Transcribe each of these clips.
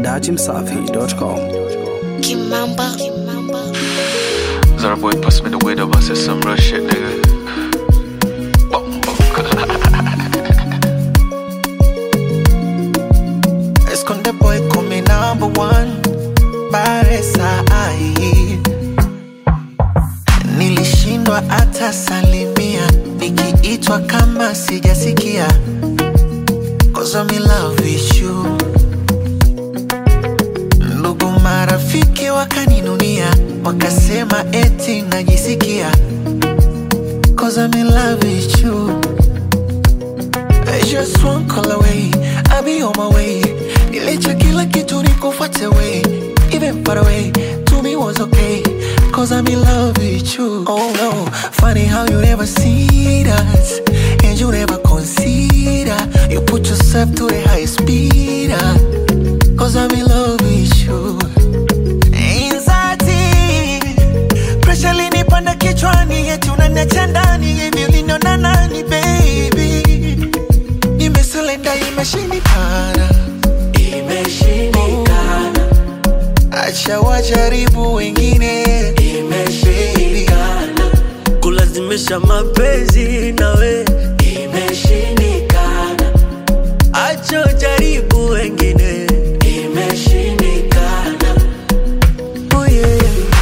dachimsafi.com. Kimamba. Kimamba. Zara boy pass me the weed up, I said some real shit, nigga. Bum, bum. Esconde boy come number one Baresa ai Nilishindwa hata salimia Nikiitwa kama sijasikia Cause I'm in love with you Ndugu marafiki wakaninunia Wakasema eti najisikia Cause I'm in love with you just one call away, I'll be on my way. Nilicha kila kitu nikufuate way, even far away. To me was okay, cause I'm in love with you. Oh no, funny how you never see that, and you never consider. You put yourself to the highest speed, ah, cause I'm in love with you. Anxiety, pressure linipanda kichwani, eti unaniacha ndani, hivi uliniona nani baby? nimeselenda imeshindikana imeshindikana acha wajaribu wengine imeshindikana kulazimisha mapenzi nawe imeshindikana acho jaribu wengine imeshindikana oh yeah.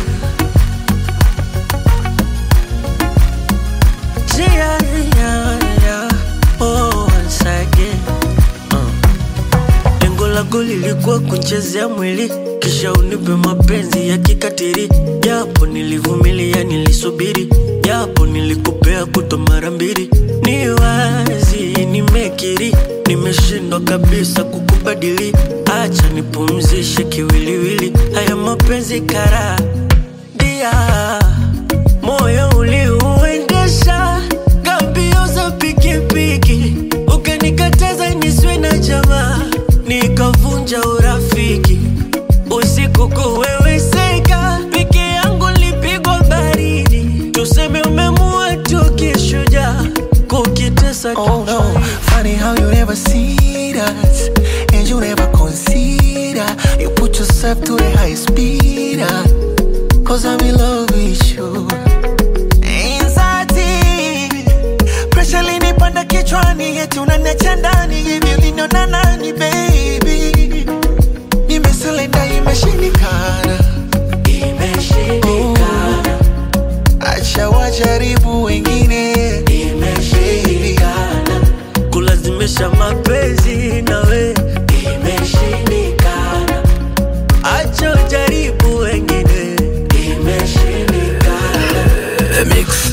Yeah, yeah, yeah. Oh, once again. Uh. Lengo lako lilikuwa kunchezea mwili kisha unipe mapenzi ya kikatiri, japo nilivumilia, nilisubiri, japo nilikupea kuto mara mbili. Ni wazi nimekiri, nimeshindwa kabisa kukubadili. Acha nipumzishe kiwiliwili, haya mapenzi kara dia moyo uliuendesha gambio za pikipiki, ukanikataza niswe na jamaa, nikavunja urafiki. Usiku kuweweseka, peke yangu lipigwa baridi, tuseme umemua tu kishujaa, kukitesa Oh no, funny how you never see that And you never consider You put yourself to the highest speed ah, Cause I'm in love with you Anxiety Pressure linipanda kichwani Eti unaniacha ndani Hivi uliniona nani baby Nimeselenda imeshindikana Imeshindikana Acha wajaribu wengine Imeshindikana kulazimisha mapenzi nawe, Imeshindikana acho jaribu wengine Imeshindikana The Mix